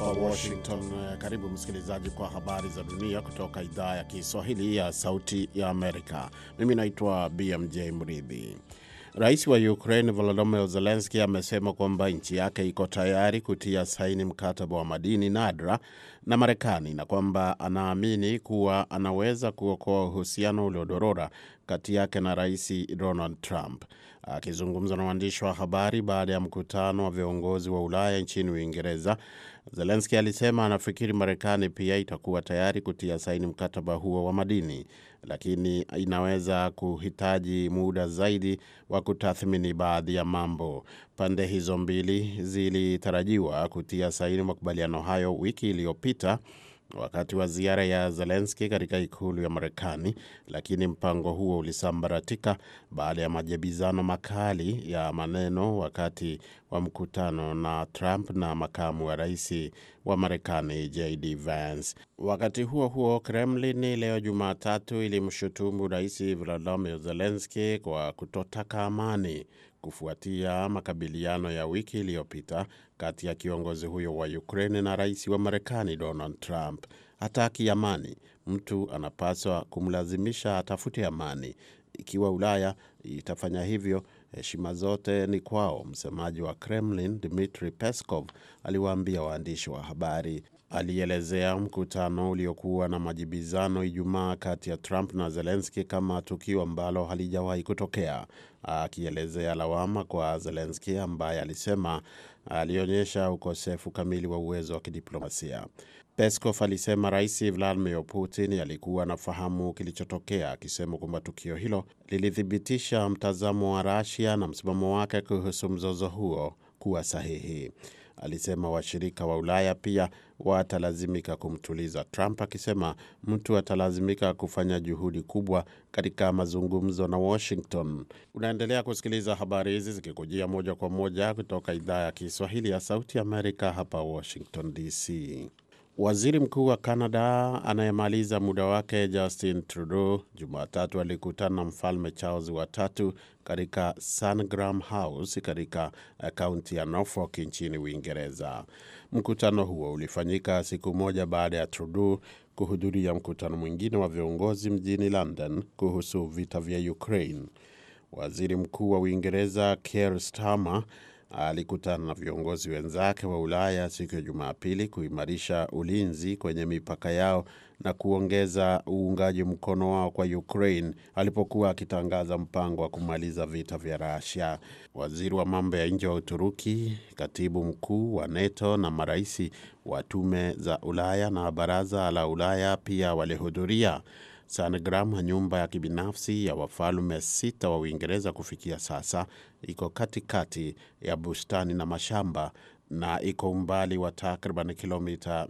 Washington. Karibu msikilizaji kwa habari za dunia kutoka idhaa ya Kiswahili ya Sauti ya Amerika. Mimi naitwa BMJ Mridhi. Rais wa Ukraine Volodymyr Zelensky amesema kwamba nchi yake iko tayari kutia saini mkataba wa madini nadra na Marekani na kwamba anaamini kuwa anaweza kuokoa uhusiano uliodorora kati yake na Rais Donald Trump. Akizungumza na waandishi wa habari baada ya mkutano wa viongozi wa Ulaya nchini Uingereza, Zelenski alisema anafikiri Marekani pia itakuwa tayari kutia saini mkataba huo wa madini, lakini inaweza kuhitaji muda zaidi wa kutathmini baadhi ya mambo. Pande hizo mbili zilitarajiwa kutia saini makubaliano hayo wiki iliyopita wakati wa ziara ya Zelenski katika ikulu ya Marekani, lakini mpango huo ulisambaratika baada ya majibizano makali ya maneno wakati wa mkutano na Trump na makamu wa rais wa Marekani JD Vance. Wakati huo huo, Kremlin leo Jumatatu ilimshutumu Rais Volodymyr Zelenski kwa kutotaka amani kufuatia makabiliano ya wiki iliyopita kati ya kiongozi huyo wa Ukraine na rais wa Marekani Donald Trump. Hataki amani, mtu anapaswa kumlazimisha atafute amani. Ikiwa Ulaya itafanya hivyo, heshima zote ni kwao, msemaji wa Kremlin Dmitry Peskov aliwaambia waandishi wa habari. Alielezea mkutano uliokuwa na majibizano Ijumaa kati ya Trump na Zelenski kama tukio ambalo halijawahi kutokea, akielezea lawama kwa Zelenski ambaye alisema alionyesha ukosefu kamili wa uwezo wa kidiplomasia. Peskov alisema Rais Vladimir Putin alikuwa anafahamu kilichotokea, akisema kwamba tukio hilo lilithibitisha mtazamo wa Rasia na msimamo wake kuhusu mzozo huo kuwa sahihi. Alisema washirika wa Ulaya pia watalazimika kumtuliza Trump, akisema mtu atalazimika kufanya juhudi kubwa katika mazungumzo na Washington. Unaendelea kusikiliza habari hizi zikikujia moja kwa moja kutoka idhaa ya Kiswahili ya Sauti Amerika, hapa Washington DC. Waziri Mkuu wa Canada anayemaliza muda wake Justin Trudeau Jumatatu alikutana na Mfalme Charles wa tatu katika Sandringham House katika kaunti ya Norfolk nchini Uingereza. Mkutano huo ulifanyika siku moja baada ya Trudeau kuhudhuria mkutano mwingine wa viongozi mjini London kuhusu vita vya Ukraine. Waziri Mkuu wa Uingereza Keir Starmer alikutana na viongozi wenzake wa Ulaya siku ya Jumapili kuimarisha ulinzi kwenye mipaka yao na kuongeza uungaji mkono wao kwa Ukraine alipokuwa akitangaza mpango wa kumaliza vita vya Russia. Waziri wa mambo ya nje wa Uturuki, katibu mkuu wa NATO na marais wa tume za Ulaya na baraza la Ulaya pia walihudhuria. Sandringham, nyumba ya kibinafsi ya wafalme sita wa Uingereza kufikia sasa, iko katikati ya bustani na mashamba na iko umbali wa takriban kilomita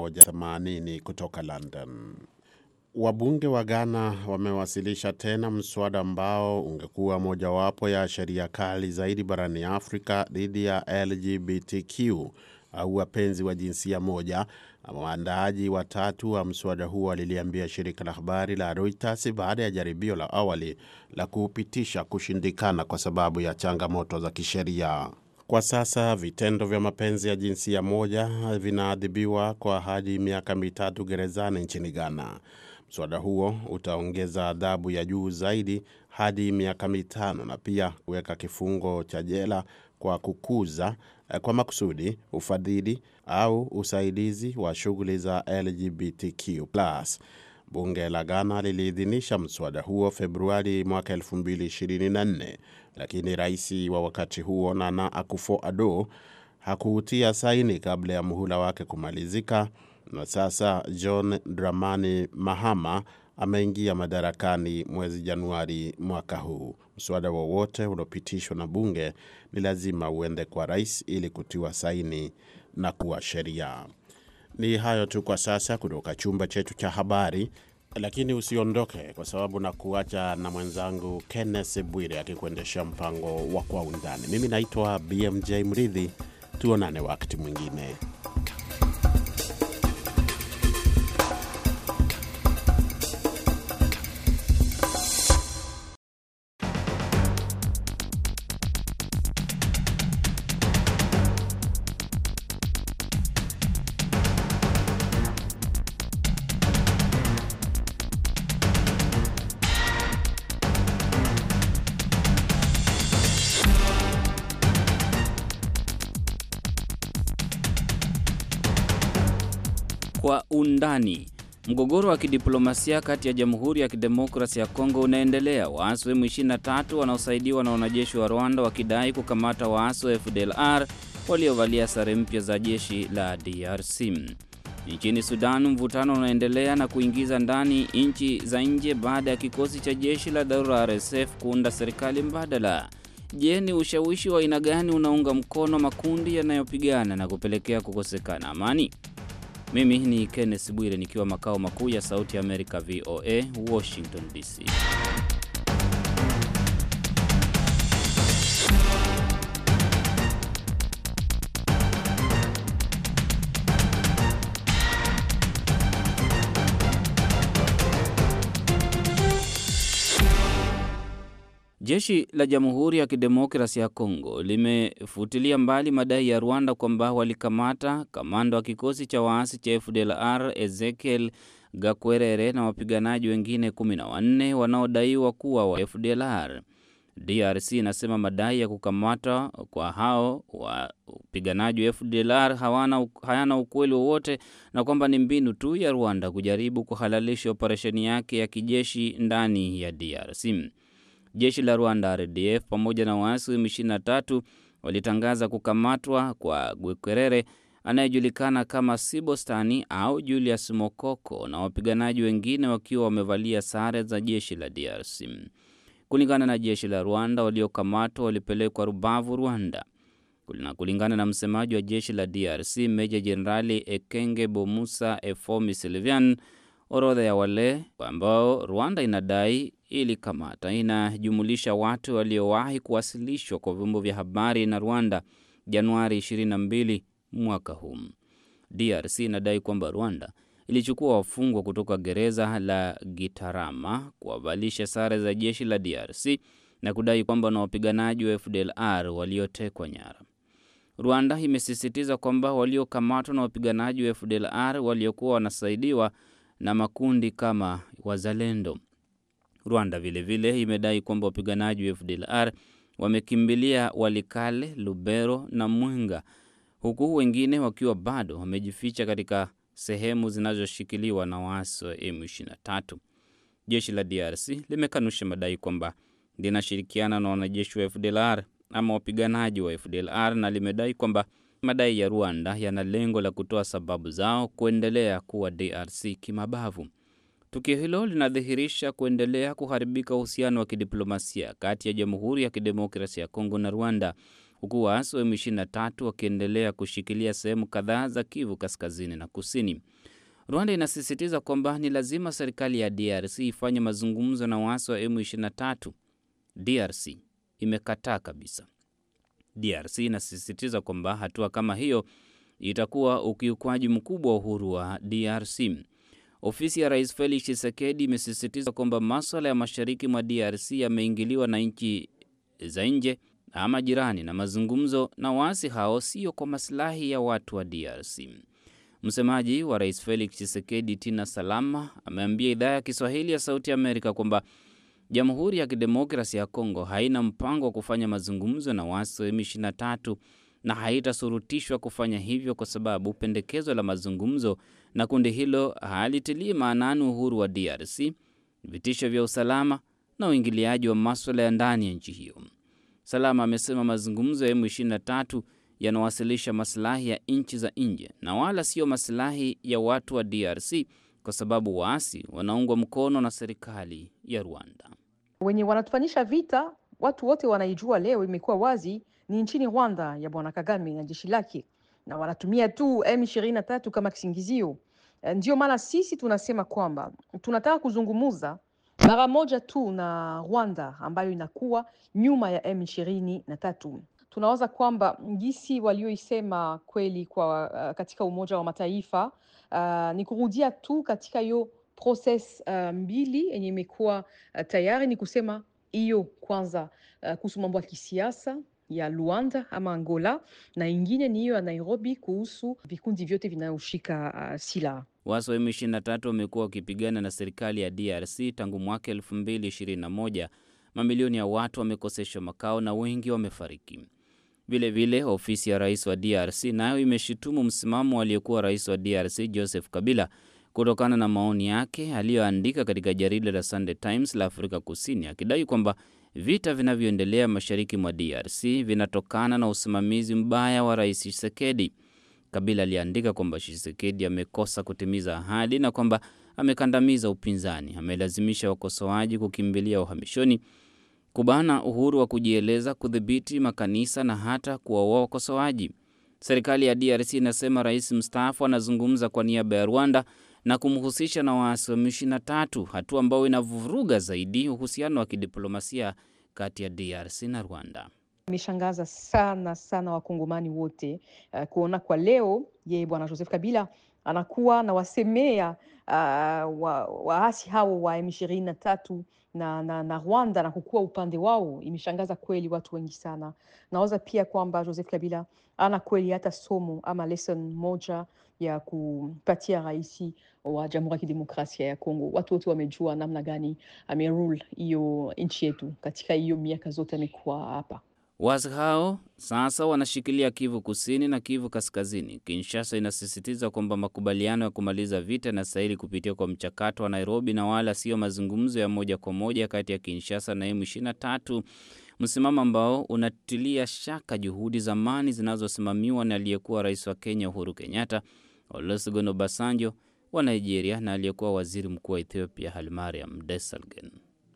180 kutoka London. Wabunge wa Ghana wamewasilisha tena mswada ambao ungekuwa mojawapo ya sheria kali zaidi barani Afrika dhidi ya LGBTQ au wapenzi wa jinsia moja. Waandaaji watatu wa mswada huo waliliambia shirika la habari la Reuters baada ya jaribio la awali la kuupitisha kushindikana kwa sababu ya changamoto za kisheria. Kwa sasa vitendo vya mapenzi ya jinsia moja vinaadhibiwa kwa hadi miaka mitatu gerezani nchini Ghana. Mswada huo utaongeza adhabu ya juu zaidi hadi miaka mitano na pia kuweka kifungo cha jela kwa kukuza kwa makusudi, ufadhili au usaidizi wa shughuli za LGBTQ+. Bunge la Ghana liliidhinisha mswada huo Februari mwaka 2024, lakini rais wa wakati huo Nana Akufo-Addo hakuutia saini kabla ya muhula wake kumalizika, na sasa John Dramani Mahama ameingia madarakani mwezi Januari mwaka huu. Mswada wowote uliopitishwa na bunge ni lazima uende kwa rais ili kutiwa saini na kuwa sheria. Ni hayo tu kwa sasa kutoka chumba chetu cha habari, lakini usiondoke, kwa sababu na kuacha na mwenzangu Kenneth Bwire akikuendesha mpango wa Kwa Undani. Mimi naitwa BMJ Mridhi, tuonane wakati mwingine. undani. Mgogoro wa kidiplomasia kati ya Jamhuri ya Kidemokrasia ya Kongo unaendelea, waasi wa M23 wanaosaidiwa na wanajeshi wa Rwanda wakidai kukamata waasi wa FDLR waliovalia sare mpya za jeshi la DRC. Nchini Sudan, mvutano unaendelea na kuingiza ndani nchi za nje baada ya kikosi cha jeshi la dharura RSF kuunda serikali mbadala. Je, ni ushawishi wa aina gani unaunga mkono makundi yanayopigana na kupelekea kukosekana amani? Mimi ni Kenneth Bwire nikiwa makao makuu ya Sauti ya Amerika VOA, Washington DC. Jeshi la Jamhuri ya Kidemokrasia ya Kongo limefutilia mbali madai ya Rwanda kwamba walikamata kamanda wa kikosi cha waasi cha FDLR Ezekiel Gakwerere na wapiganaji wengine kumi na wanne wanaodaiwa kuwa wa FDLR. DRC inasema madai ya kukamatwa kwa hao wapiganaji wa FDLR hawana, hayana ukweli wowote na kwamba ni mbinu tu ya Rwanda kujaribu kuhalalisha operesheni yake ya kijeshi ndani ya DRC. Jeshi la Rwanda RDF pamoja na waasi wa M23 walitangaza kukamatwa kwa Gwekerere anayejulikana kama Sibostani au Julius Mokoko na wapiganaji wengine wakiwa wamevalia sare za jeshi la DRC. Kulingana na jeshi la Rwanda, waliokamatwa walipelekwa Rubavu, Rwanda. Na kulingana na msemaji wa jeshi la DRC Meja Jenerali Ekenge Bomusa Efomi Sylvain, orodha ya wale ambao Rwanda inadai ilikamata inajumulisha watu waliowahi kuwasilishwa kwa vyombo vya habari na Rwanda Januari 22 mwaka huu. DRC inadai kwamba Rwanda ilichukua wafungwa kutoka gereza la Gitarama kuwavalisha sare za jeshi la DRC na kudai kwamba na wapiganaji wa FDLR waliotekwa nyara. Rwanda imesisitiza kwamba waliokamatwa na wapiganaji wa FDLR waliokuwa wanasaidiwa na makundi kama Wazalendo. Rwanda vilevile vile imedai kwamba wapiganaji wa FDLR wamekimbilia Walikale, Lubero na Mwenga, huku wengine wakiwa bado wamejificha katika sehemu zinazoshikiliwa na waasi wa M23. Jeshi la DRC limekanusha madai kwamba linashirikiana na wanajeshi wa FDLR ama wapiganaji wa FDLR na limedai kwamba madai ya Rwanda yana lengo la kutoa sababu zao kuendelea kuwa DRC kimabavu. Tukio hilo linadhihirisha kuendelea kuharibika uhusiano wa kidiplomasia kati ya Jamhuri ya Kidemokrasia ya Kongo na Rwanda, huku waasi wa M23 wakiendelea kushikilia sehemu kadhaa za Kivu kaskazini na kusini. Rwanda inasisitiza kwamba ni lazima serikali ya DRC ifanye mazungumzo na waasi wa M23. DRC imekataa kabisa. DRC inasisitiza kwamba hatua kama hiyo itakuwa ukiukwaji mkubwa wa uhuru wa DRC. Ofisi ya Rais Felix Tshisekedi imesisitiza kwamba maswala ya mashariki mwa DRC yameingiliwa na nchi za nje ama jirani, na mazungumzo na waasi hao sio kwa masilahi ya watu wa DRC. Msemaji wa Rais Felix Tshisekedi, Tina Salama, ameambia idhaa ya Kiswahili ya Sauti Amerika kwamba Jamhuri ya Kidemokrasia ya Kongo haina mpango wa kufanya mazungumzo na waasi wa M23 na haitasurutishwa kufanya hivyo kwa sababu pendekezo la mazungumzo na kundi hilo halitilii maanani uhuru wa DRC, vitisho vya usalama na uingiliaji wa maswala ya ndani ya nchi hiyo. Salama amesema mazungumzo ya M23 yanawasilisha masilahi ya nchi za nje na wala sio masilahi ya watu wa DRC kwa sababu waasi wanaungwa mkono na serikali ya Rwanda. Wenye wanatufanisha vita, watu wote wanaijua, leo imekuwa wazi, ni nchini Rwanda ya Bwana Kagame na jeshi lake, na wanatumia tu M23 kama kisingizio. Ndio maana sisi tunasema kwamba tunataka kuzungumuza mara moja tu na Rwanda ambayo inakuwa nyuma ya M23. Tunawaza kwamba ngisi walioisema kweli kwa uh, katika Umoja wa Mataifa uh, ni kurudia tu katika hiyo process uh, mbili yenye imekuwa uh, tayari ni kusema hiyo kwanza, uh, kuhusu mambo ya kisiasa ya Luanda ama Angola, na ingine ni hiyo ya Nairobi kuhusu vikundi vyote vinayoshika uh, silaha. Waasi wa M23 wamekuwa wakipigana na serikali ya DRC tangu mwaka 2021. Mamilioni ya watu wamekoseshwa makao na wengi wamefariki. Vilevile, ofisi ya rais wa DRC nayo imeshutumu msimamo aliyekuwa rais wa DRC Joseph Kabila kutokana na maoni yake aliyoandika katika jarida la Sunday Times la Afrika Kusini, akidai kwamba vita vinavyoendelea mashariki mwa DRC vinatokana na usimamizi mbaya wa Rais Tshisekedi. Kabila aliandika kwamba Tshisekedi amekosa kutimiza ahadi na kwamba amekandamiza upinzani, amelazimisha wakosoaji kukimbilia uhamishoni, kubana uhuru wa kujieleza, kudhibiti makanisa na hata kuwaua wakosoaji. Serikali ya DRC inasema rais mstaafu anazungumza kwa niaba ya Rwanda na kumhusisha na waasi wa M23, hatua ambayo inavuruga zaidi uhusiano wa kidiplomasia kati ya DRC na Rwanda. Imeshangaza sana sana wakongomani wote uh, kuona kwa leo yeye bwana Joseph Kabila anakuwa na wasemea uh, waasi wa hao wa M23 na, na, na Rwanda na kukuwa upande wao. Imeshangaza kweli watu wengi sana. Nawaza pia kwamba Joseph Kabila ana kweli hata somo ama lesson moja ya kupatia rais wa Jamhuri ya Kidemokrasia ya Kongo. Watu wote wamejua namna gani amerule hiyo nchi yetu katika hiyo miaka zote amekuwa hapa. Waasi hao sasa wanashikilia Kivu Kusini na Kivu Kaskazini. Kinshasa inasisitiza kwamba makubaliano ya kumaliza vita yanastahili kupitia kwa mchakato wa Nairobi na wala sio mazungumzo ya moja kwa moja kati ya Kinshasa na M23, msimamo ambao unatilia shaka juhudi za amani zinazosimamiwa na aliyekuwa rais wa Kenya Uhuru Kenyatta, Olusegun Obasanjo wa Nigeria na aliyekuwa waziri mkuu wa Ethiopia Hailemariam Desalegn.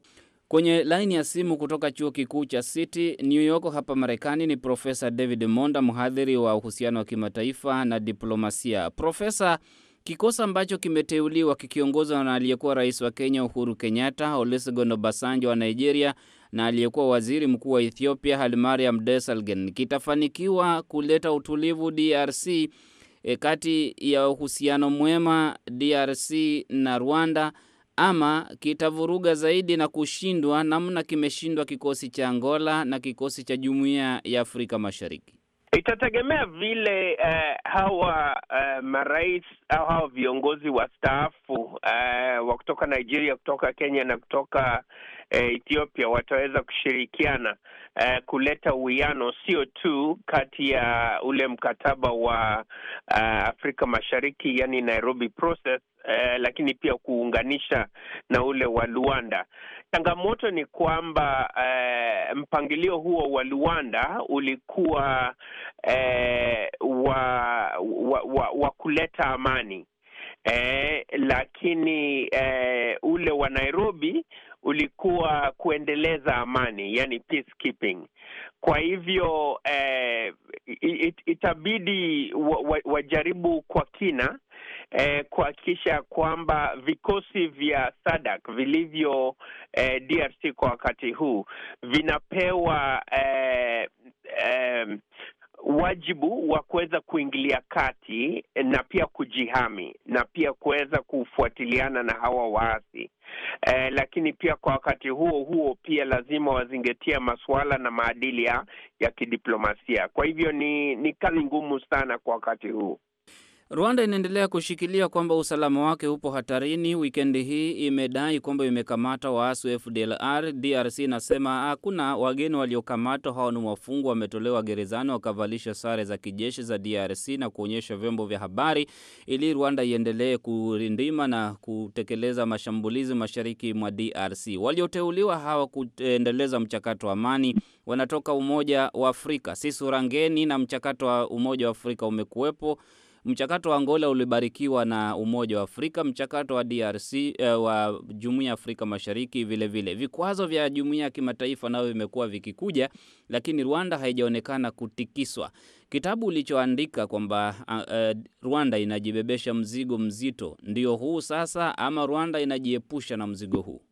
Kwenye laini ya simu kutoka chuo kikuu cha City New York hapa Marekani ni Profesa David Monda, mhadhiri wa uhusiano wa kimataifa na diplomasia. Profesa, kikosi ambacho kimeteuliwa kikiongozwa na aliyekuwa rais wa Kenya Uhuru Kenyatta, Olusegun Obasanjo wa Nigeria na aliyekuwa waziri mkuu wa Ethiopia Hailemariam Desalegn kitafanikiwa kuleta utulivu DRC e, kati ya uhusiano mwema DRC na Rwanda ama kitavuruga zaidi na kushindwa namna kimeshindwa kikosi cha Angola na kikosi cha Jumuiya ya Afrika Mashariki? Itategemea vile uh, hawa uh, marais au hawa viongozi wastaafu uh, wa kutoka Nigeria, kutoka Kenya na kutoka uh, Ethiopia wataweza kushirikiana uh, kuleta uwiano, sio tu kati ya ule mkataba wa uh, Afrika Mashariki, yani Nairobi process uh, lakini pia kuunganisha na ule wa Luanda. Changamoto ni kwamba uh, mpangilio huo wa Luanda ulikuwa uh, wa, wa, wa, wa kuleta amani eh, lakini eh, ule wa Nairobi ulikuwa kuendeleza amani, yani peacekeeping. Kwa hivyo eh, it, itabidi wajaribu wa kwa kina eh, kuhakikisha kwamba vikosi vya SADC vilivyo eh, DRC kwa wakati huu vinapewa eh, eh, wajibu wa kuweza kuingilia kati na pia kujihami na pia kuweza kufuatiliana na hawa waasi eh, lakini pia kwa wakati huo huo pia lazima wazingatia masuala na maadili ya, ya kidiplomasia. Kwa hivyo ni ni kazi ngumu sana kwa wakati huu. Rwanda inaendelea kushikilia kwamba usalama wake upo hatarini. Wikendi hii imedai kwamba imekamata waasi wa FDLR. DRC inasema hakuna wageni waliokamatwa, hao ni wafungwa, wametolewa gerezani wakavalisha sare za kijeshi za DRC na kuonyesha vyombo vya habari, ili Rwanda iendelee kurindima na kutekeleza mashambulizi mashariki mwa DRC. Walioteuliwa hawa kuendeleza mchakato wa amani wanatoka Umoja wa Afrika, si sura ngeni, na mchakato wa Umoja wa Afrika umekuwepo mchakato wa Angola ulibarikiwa na Umoja wa Afrika, mchakato wa DRC eh, wa Jumuiya ya Afrika Mashariki vilevile. Vikwazo vya jumuiya ya kimataifa navyo vimekuwa vikikuja, lakini Rwanda haijaonekana kutikiswa. Kitabu ulichoandika kwamba uh, Rwanda inajibebesha mzigo mzito, ndio huu sasa, ama Rwanda inajiepusha na mzigo huu?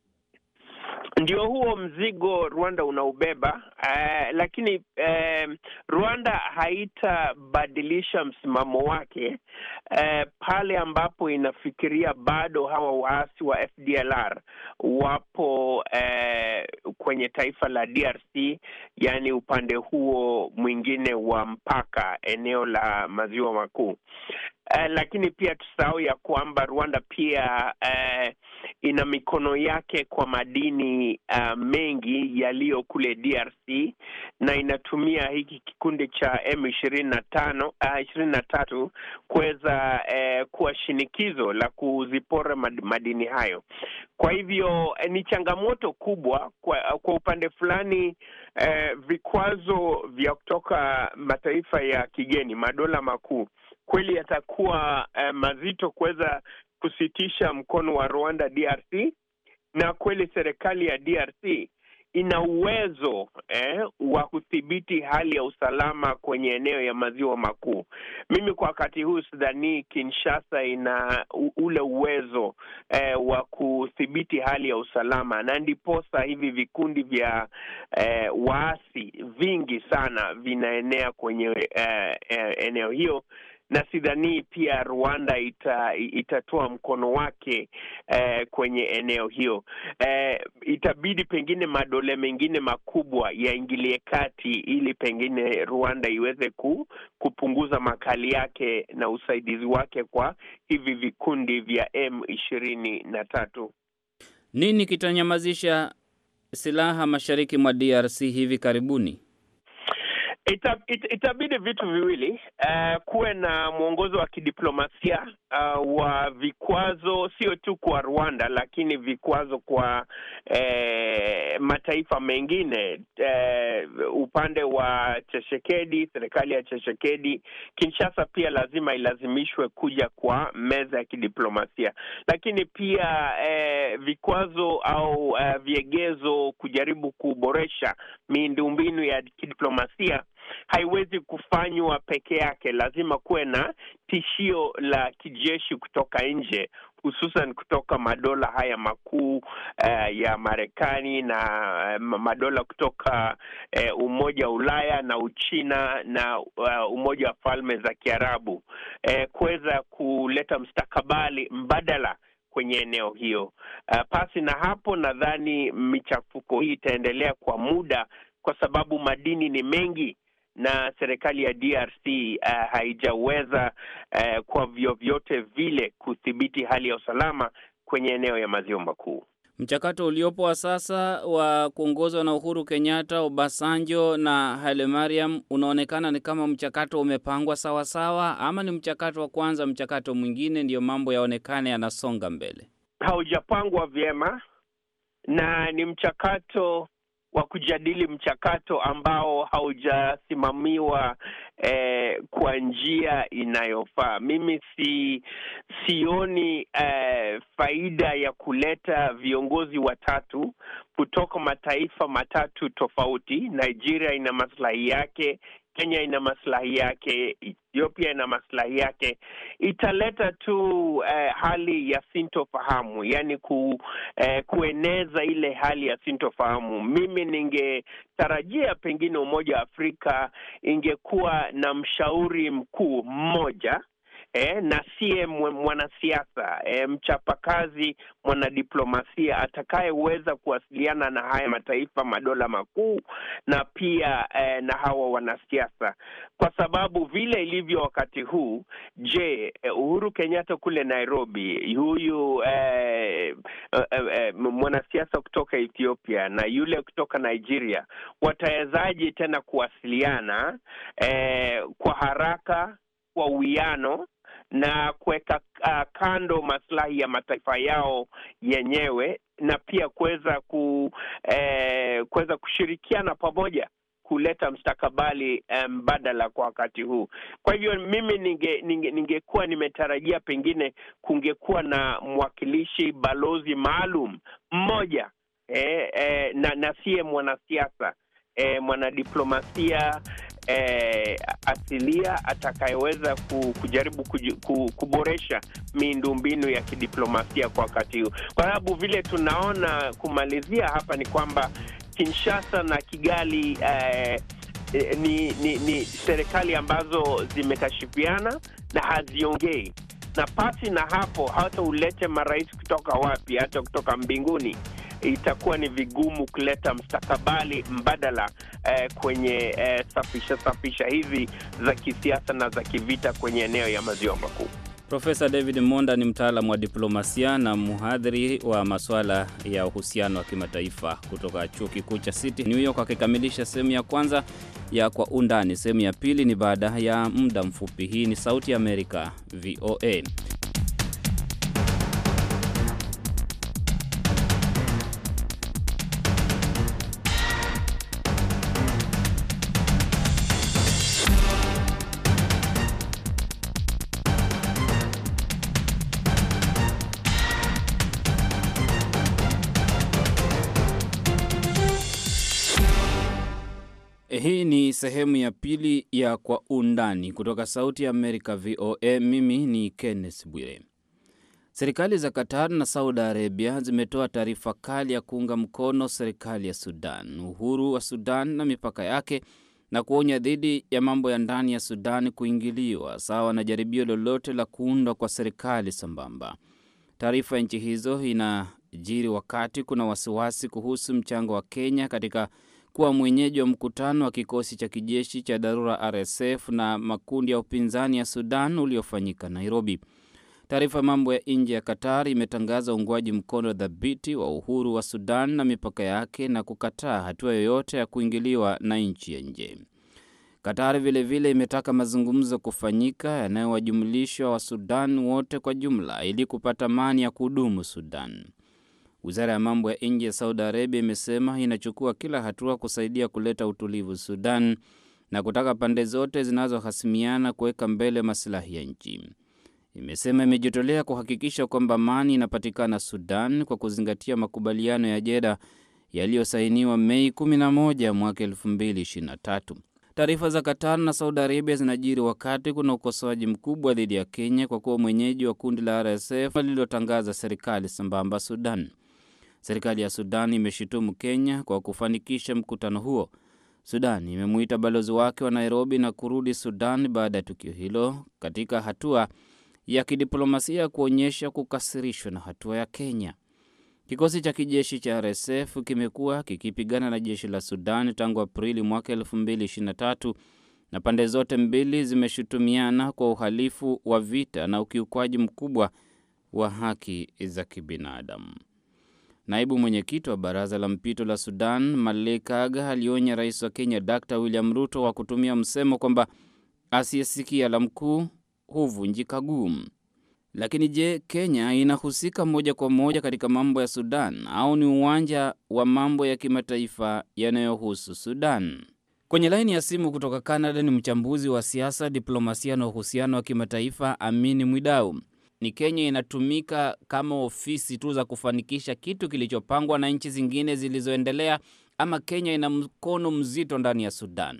Ndio huo mzigo Rwanda unaubeba. Uh, lakini uh, Rwanda haitabadilisha msimamo wake uh, pale ambapo inafikiria bado hawa waasi wa FDLR wapo uh, kwenye taifa la DRC, yaani upande huo mwingine wa mpaka, eneo la maziwa makuu. Uh, lakini pia tusahau ya kwamba Rwanda pia uh, ina mikono yake kwa madini uh, mengi yaliyo kule DRC na inatumia hiki kikundi cha M ishirini na tano ishirini na tatu kuweza uh, kuwa shinikizo la kuzipora madini hayo. Kwa hivyo ni changamoto kubwa kwa, kwa upande fulani uh, vikwazo vya kutoka mataifa ya kigeni, madola makuu kweli yatakuwa uh, mazito kuweza kusitisha mkono wa Rwanda DRC, na kweli serikali ya DRC ina uwezo eh, wa kudhibiti hali ya usalama kwenye eneo ya maziwa makuu. Mimi kwa wakati huu sidhani Kinshasa ina ule uwezo eh, wa kudhibiti hali ya usalama, na ndiposa hivi vikundi vya eh, waasi vingi sana vinaenea kwenye eh, eh, eneo hiyo na sidhanii pia Rwanda ita, itatoa mkono wake eh, kwenye eneo hiyo. Eh, itabidi pengine madola mengine makubwa yaingilie kati ili pengine Rwanda iweze ku, kupunguza makali yake na usaidizi wake kwa hivi vikundi vya M ishirini na tatu. Nini kitanyamazisha silaha mashariki mwa DRC hivi karibuni? Ita, it, itabidi vitu viwili uh, kuwe na mwongozo wa kidiplomasia uh, wa vikwazo sio tu kwa Rwanda, lakini vikwazo kwa eh, mataifa mengine eh, upande wa Cheshekedi, serikali ya Cheshekedi. Kinshasa pia lazima ilazimishwe kuja kwa meza ya kidiplomasia, lakini pia eh, vikwazo au eh, viegezo kujaribu kuboresha miundombinu ya kidiplomasia haiwezi kufanywa peke yake. Lazima kuwe na tishio la kijeshi kutoka nje, hususan kutoka madola haya makuu uh, ya Marekani na uh, madola kutoka uh, Umoja wa Ulaya na Uchina na uh, Umoja wa Falme za Kiarabu uh, kuweza kuleta mstakabali mbadala kwenye eneo hiyo. Uh, pasi na hapo, nadhani michafuko hii itaendelea kwa muda, kwa sababu madini ni mengi na serikali ya DRC uh, haijaweza uh, kwa vyovyote vile kudhibiti hali ya usalama kwenye eneo ya maziwa makuu. Mchakato uliopo wa sasa wa kuongozwa na Uhuru Kenyatta, Obasanjo na Haile Mariam unaonekana ni kama mchakato umepangwa sawa sawa, ama ni mchakato wa kwanza, mchakato mwingine ndiyo mambo yaonekane yanasonga mbele? Haujapangwa vyema na ni mchakato wa kujadili mchakato ambao haujasimamiwa eh, kwa njia inayofaa. Mimi si sioni eh, faida ya kuleta viongozi watatu kutoka mataifa matatu tofauti. Nigeria ina maslahi yake, Kenya ina maslahi yake, Ethiopia ina maslahi yake. Italeta tu eh, hali ya sintofahamu, yaani ku, eh, kueneza ile hali ya sintofahamu. Mimi ningetarajia pengine Umoja wa Afrika ingekuwa na mshauri mkuu mmoja eh, na siye mwanasiasa eh, mchapakazi, mwanadiplomasia atakayeweza kuwasiliana na haya mataifa madola makuu na pia eh, na hawa wanasiasa, kwa sababu vile ilivyo wakati huu. Je, Uhuru Kenyatta kule Nairobi, huyu eh, eh, eh, mwanasiasa kutoka Ethiopia na yule kutoka Nigeria watawezaje tena kuwasiliana eh, kwa haraka, kwa uwiano na kuweka uh, kando maslahi ya mataifa yao yenyewe na pia kuweza ku, eh, kuweza kushirikiana pamoja kuleta mstakabali mbadala um, kwa wakati huu. Kwa hivyo mimi ninge, ninge, ningekuwa nimetarajia pengine kungekuwa na mwakilishi balozi maalum mmoja eh, eh, na, na siye mwanasiasa eh, mwanadiplomasia eh, asilia atakayeweza kujaribu kuboresha miundombinu ya kidiplomasia kwa wakati huu, kwa sababu vile tunaona, kumalizia hapa ni kwamba Kinshasa na Kigali eh, ni, ni, ni serikali ambazo zimekashifiana na haziongei, na pasi na hapo hata ulete marais kutoka wapi, hata kutoka mbinguni itakuwa ni vigumu kuleta mstakabali mbadala eh, kwenye eh, safisha safisha hizi za kisiasa na za kivita kwenye eneo ya maziwa makuu. Profesa David Monda ni mtaalamu wa diplomasia na mhadhiri wa masuala ya uhusiano wa kimataifa kutoka chuo kikuu cha City New York, akikamilisha sehemu ya kwanza ya Kwa Undani. Sehemu ya pili ni baada ya muda mfupi. Hii ni Sauti ya Amerika, VOA. Hii ni sehemu ya pili ya Kwa Undani kutoka Sauti ya Amerika, VOA. Mimi ni Kenneth Bwire. Serikali za Qatar na Saudi Arabia zimetoa taarifa kali ya kuunga mkono serikali ya Sudan, uhuru wa Sudan na mipaka yake, na kuonya dhidi ya mambo ya ndani ya Sudan kuingiliwa sawa na jaribio lolote la kuundwa kwa serikali sambamba. Taarifa ya nchi hizo inajiri wakati kuna wasiwasi kuhusu mchango wa Kenya katika kuwa mwenyeji wa mkutano wa kikosi cha kijeshi cha dharura RSF na makundi ya upinzani ya Sudan uliofanyika Nairobi. Taarifa ya mambo ya nje ya Qatar imetangaza uungwaji mkono dhabiti wa uhuru wa Sudan na mipaka yake na kukataa hatua yoyote ya kuingiliwa na nchi ya nje. Qatar vilevile imetaka mazungumzo kufanyika yanayowajumlisha wa Sudan wote kwa jumla ili kupata amani ya kudumu Sudan. Wizara ya mambo ya nje ya Saudi Arabia imesema inachukua kila hatua kusaidia kuleta utulivu Sudan na kutaka pande zote zinazohasimiana kuweka mbele masilahi ya nchi. Imesema imejitolea kuhakikisha kwamba amani inapatikana Sudan kwa kuzingatia makubaliano ya Jeda yaliyosainiwa Mei 11 mwaka 2023. Taarifa za Qatar na Saudi Arabia zinajiri wakati kuna ukosoaji mkubwa dhidi ya Kenya kwa kuwa mwenyeji wa kundi la RSF lililotangaza serikali sambamba Sudan. Serikali ya Sudan imeshutumu Kenya kwa kufanikisha mkutano huo. Sudan imemuita balozi wake wa Nairobi na kurudi Sudan baada ya tukio hilo, katika hatua ya kidiplomasia kuonyesha kukasirishwa na hatua ya Kenya. Kikosi cha kijeshi cha RSF kimekuwa kikipigana na jeshi la Sudan tangu Aprili mwaka 2023 na pande zote mbili zimeshutumiana kwa uhalifu wa vita na ukiukwaji mkubwa wa haki za kibinadamu. Naibu mwenyekiti wa baraza la mpito la Sudan, Malik Aga, alionya rais wa Kenya Dr William Ruto wa kutumia msemo kwamba asiyesikia la mkuu huvunjika guu. Lakini je, Kenya inahusika moja kwa moja katika mambo ya Sudan au ni uwanja wa mambo ya kimataifa yanayohusu Sudan? Kwenye laini ya simu kutoka Canada ni mchambuzi wa siasa, diplomasia na uhusiano wa kimataifa Amini Mwidau. Ni Kenya inatumika kama ofisi tu za kufanikisha kitu kilichopangwa na nchi zingine zilizoendelea, ama Kenya ina mkono mzito ndani ya Sudan?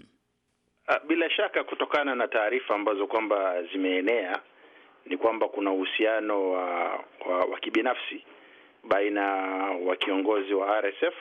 Bila shaka, kutokana na taarifa ambazo kwamba zimeenea ni kwamba kuna uhusiano wa, wa, wa kibinafsi baina wa kiongozi wa RSF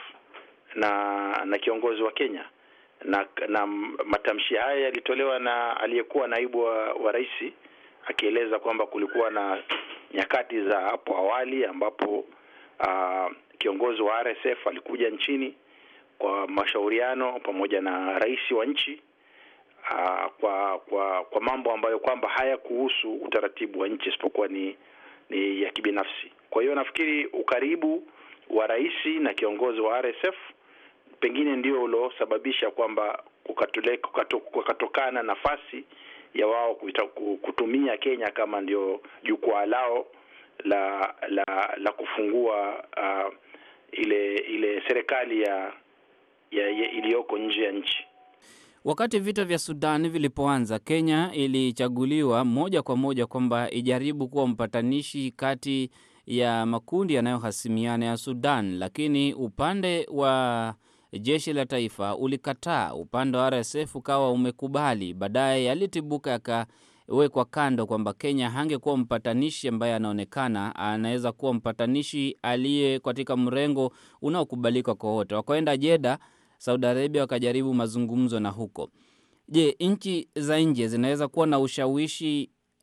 na na kiongozi wa Kenya na, na matamshi haya yalitolewa na aliyekuwa naibu wa, wa rais akieleza kwamba kulikuwa na nyakati za hapo awali ambapo uh, kiongozi wa RSF alikuja nchini kwa mashauriano pamoja na rais wa nchi uh, kwa kwa kwa mambo ambayo kwamba hayakuhusu utaratibu wa nchi isipokuwa ni ni ya kibinafsi. Kwa hiyo nafikiri ukaribu wa rais na kiongozi wa RSF pengine ndio uliosababisha kwamba kukatokana nafasi ya wao kutumia Kenya kama ndio jukwaa lao la la la kufungua uh, ile ile serikali ya, ya, ya iliyoko nje ya nchi. Wakati vita vya Sudan vilipoanza, Kenya ilichaguliwa moja kwa moja kwamba ijaribu kuwa mpatanishi kati ya makundi yanayohasimiana ya Sudan, lakini upande wa jeshi la taifa ulikataa, upande wa RSF ukawa umekubali. Baadaye yalitibuka yakawekwa kando kwamba Kenya hangekuwa mpatanishi ambaye anaonekana anaweza kuwa mpatanishi aliye katika mrengo unaokubalika kwa wote. Wakaenda Jeda, Saudi Arabia, wakajaribu mazungumzo na huko. Je, nchi za nje zinaweza kuwa na ushawishi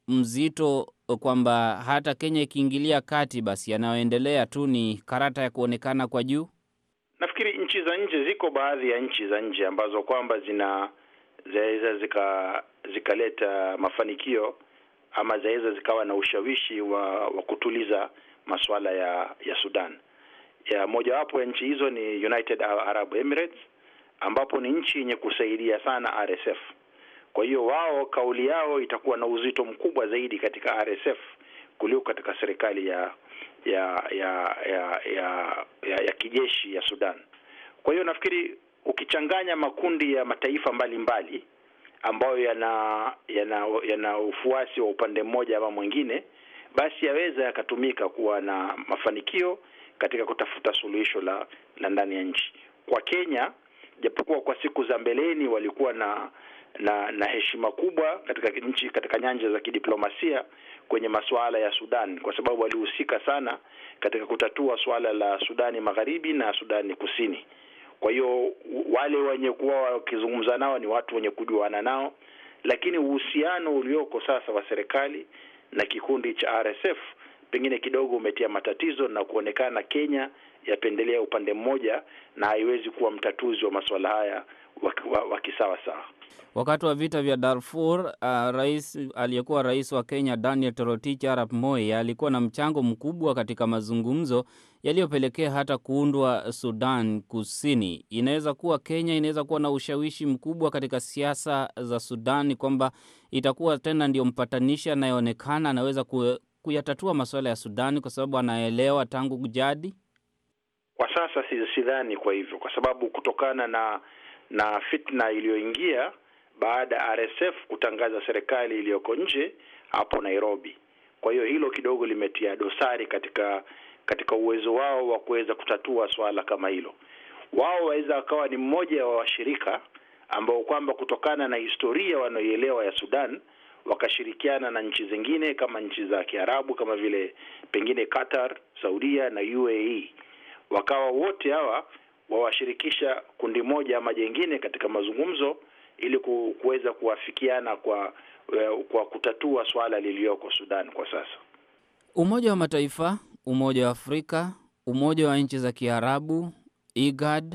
mzito kwamba hata Kenya ikiingilia kati, basi yanayoendelea tu ni karata ya kuonekana kwa juu? Nafikiri nchi za nje, ziko baadhi ya nchi za nje ambazo kwamba zina zaweza zika zikaleta mafanikio ama zaweza zikawa na ushawishi wa, wa kutuliza masuala ya ya Sudan. Ya mojawapo ya nchi hizo ni United Arab Emirates ambapo ni nchi yenye kusaidia sana RSF. Kwa hiyo wao kauli yao itakuwa na uzito mkubwa zaidi katika RSF kuliko katika serikali ya ya ya ya ya, ya, ya kijeshi ya Sudan. Kwa hiyo nafikiri ukichanganya makundi ya mataifa mbalimbali mbali, ambayo yana yana yana ufuasi wa upande mmoja ama mwingine, basi yaweza yakatumika kuwa na mafanikio katika kutafuta suluhisho la la ndani ya nchi. Kwa Kenya, japokuwa kwa siku za mbeleni walikuwa na na na heshima kubwa katika nchi katika nyanja za kidiplomasia kwenye masuala ya Sudan, kwa sababu walihusika sana katika kutatua suala la Sudani Magharibi na Sudani Kusini. Kwa hiyo wale wenye kuwa wakizungumza nao ni watu wenye kujuana nao, lakini uhusiano ulioko sasa wa serikali na kikundi cha RSF pengine kidogo umetia matatizo na kuonekana Kenya yapendelea upande mmoja na haiwezi kuwa mtatuzi wa masuala haya wa kisawa sawa. Wakati wa vita vya Darfur, uh, rais aliyekuwa rais wa Kenya Daniel Toroitich arap Moi alikuwa na mchango mkubwa katika mazungumzo yaliyopelekea hata kuundwa Sudan Kusini. Inaweza kuwa Kenya inaweza kuwa na ushawishi mkubwa katika siasa za Sudan, kwamba itakuwa tena ndio mpatanishi anayeonekana anaweza kuyatatua masuala ya Sudani kwa sababu anaelewa tangu jadi. Kwa sasa sidhani kwa hivyo, kwa sababu kutokana na na fitna iliyoingia baada ya RSF kutangaza serikali iliyoko nje hapo Nairobi. Kwa hiyo hilo kidogo limetia dosari katika katika uwezo wao wa kuweza kutatua swala kama hilo. Wao waweza wakawa ni mmoja wa washirika ambao kwamba kutokana na historia wanaoielewa ya Sudan wakashirikiana na nchi zingine kama nchi za Kiarabu kama vile pengine Qatar, Saudia na UAE, wakawa wote hawa wawashirikisha kundi moja ama jengine katika mazungumzo ili kuweza kuwafikiana kwa kwa kutatua swala lililoko Sudan kwa sasa. Umoja wa Mataifa, Umoja wa Afrika, Umoja wa nchi za Kiarabu, IGAD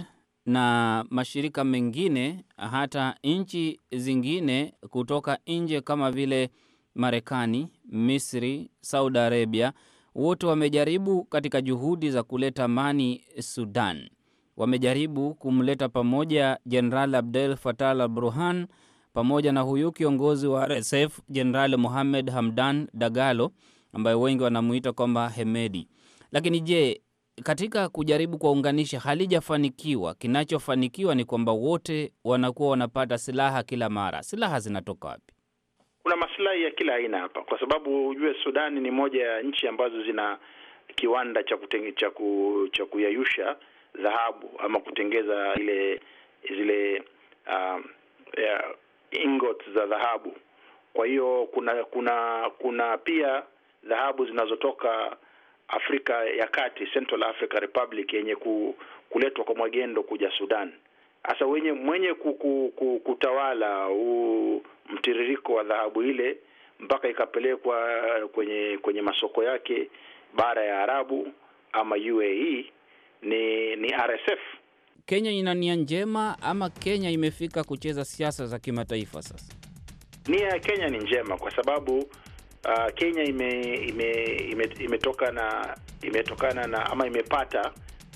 na mashirika mengine, hata nchi zingine kutoka nje kama vile Marekani, Misri, Saudi Arabia, wote wamejaribu katika juhudi za kuleta amani Sudan wamejaribu kumleta pamoja Jenerali Abdel Fattah al-Burhan pamoja na huyu kiongozi wa RSF Jenerali Mohamed Hamdan Dagalo ambaye wengi wanamuita kwamba Hemedi. Lakini je, katika kujaribu kuwaunganisha halijafanikiwa. Kinachofanikiwa ni kwamba wote wanakuwa wanapata silaha kila mara. Silaha zinatoka wapi? Kuna maslahi ya kila aina hapa, kwa sababu ujue Sudani ni moja ya nchi ambazo zina kiwanda cha kutenge, cha, ku, cha kuyayusha dhahabu ama kutengeza ile zile uh, yeah, ingots za dhahabu. Kwa hiyo kuna kuna kuna pia dhahabu zinazotoka Afrika ya Kati, Central Africa Republic, yenye ku, kuletwa kwa magendo kuja Sudan. Sasa wenye mwenye kuku, kuku, kutawala huu mtiririko wa dhahabu ile mpaka ikapelekwa kwenye kwenye masoko yake bara ya Arabu ama UAE ni ni RSF. Kenya ina nia njema ama Kenya imefika kucheza siasa za kimataifa sasa? Nia ya Kenya ni njema kwa sababu uh, Kenya ime, ime, ime, imetoka na imetokana na ama imepata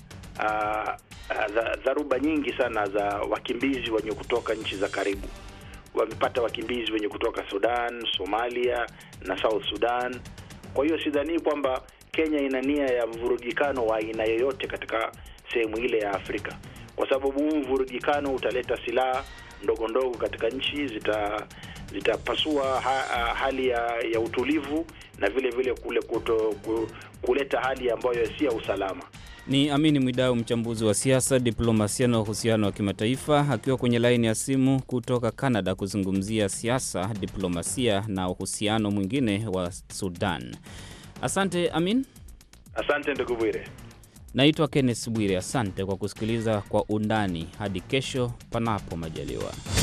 uh, uh, dharuba nyingi sana za wakimbizi wenye kutoka nchi za karibu. Wamepata wakimbizi wenye kutoka Sudan, Somalia na South Sudan. Kwa hiyo sidhani kwamba Kenya ina nia ya mvurugikano wa aina yoyote katika sehemu ile ya Afrika, kwa sababu huu mvurugikano utaleta silaha ndogo ndogo katika nchi, zita zitapasua ha, hali ya, ya utulivu na vile vile kule kuto, kuleta hali ambayo si ya usalama. Ni Amini Mwidau, mchambuzi wa siasa, diplomasia na uhusiano wa kimataifa, akiwa kwenye laini ya simu kutoka Canada kuzungumzia siasa, diplomasia na uhusiano mwingine wa Sudan. Asante Amin. Asante ndugu Bwire. Naitwa Kenneth Bwire. Asante kwa kusikiliza Kwa Undani. Hadi kesho, panapo majaliwa.